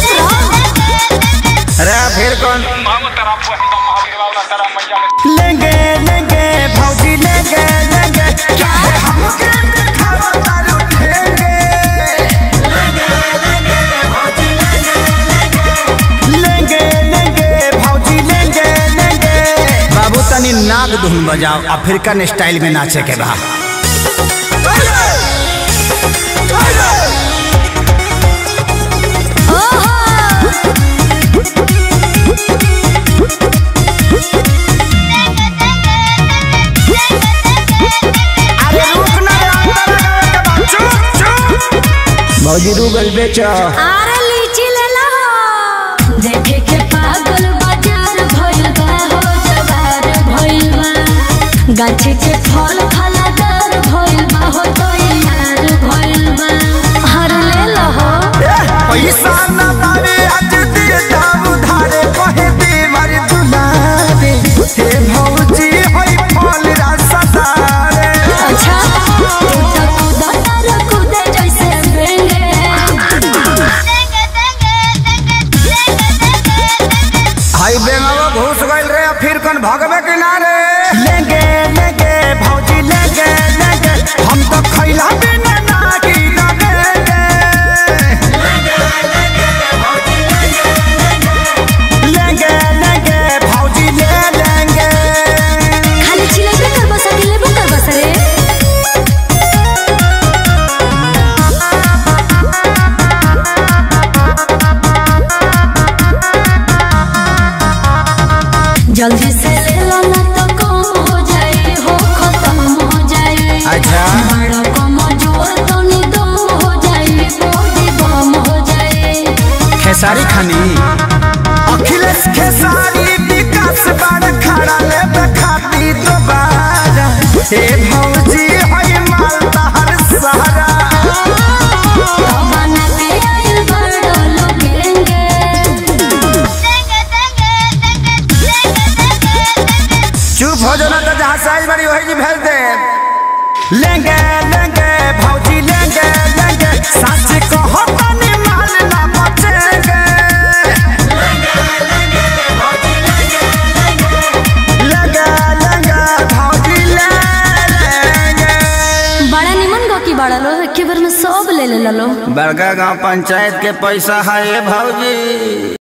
अरे फिर कौन लेंगे लेंगे भौजी लेंगे लेंगे चाहे हमके दिखावा तारू ठेंगे लेंगे लेंगे भौजी लेंगे लेंगे बाबू तनी नाग धुन बजाओ अफ्रीकन स्टाइल में नाचे के बा अरे रुक ना रे, अंदर लगावे के बा। चुप चुप भौजी रूबल बेचो आरे लीची ले ला देखे के पागल बाजार भइल बा हो जवार भइल बा गाछी के फल फलादार भइल बा हो तो यार भइल बा हर ले ला हो पैसा न बारे आज दे दाम उधारे कहे दे मारे दुलारे हे भौजी होई फल रसदारे अच्छा तू तो कूदा तार कूदे जैसे बेंगे हाई बेंगावा घुस गइल रे अफ्रीकन भगवे किनारे लेंगे लेंगे भौजी लेंगे लेंगे हम तो खैला बिना ना की लगेंगे लेंगे लेंगे भौजी ले लेंगे खाली चिल्लाइबे कर बस अकेले कर बस रे जल्दी से ले लो ना तो कम हो जाए हो खत्म हो जाए अच्छा बड़ा कम जोर तो निदम हो जाए बॉडी बम हो जाए खेसारी खानी अखिलेश खेसारी विकास बड़ खड़ा ले खाती दोबारा हे भौजी होई माल तहर सहारा बना के आइल बड़ा लोगेंगे चुप हो जाना तो जहाँ साइज बड़ी वही जी भेज दे लेंगे लेंगे भौजी लेंगे लेंगे सच कहो तनी माल ना बचेंगे लेंगे लेंगे भौजी ले लेंगे बड़ा निमन गो की बड़ा लो एके बार में सब ले ले लो बड़का गांव पंचायत के पैसा है भौजी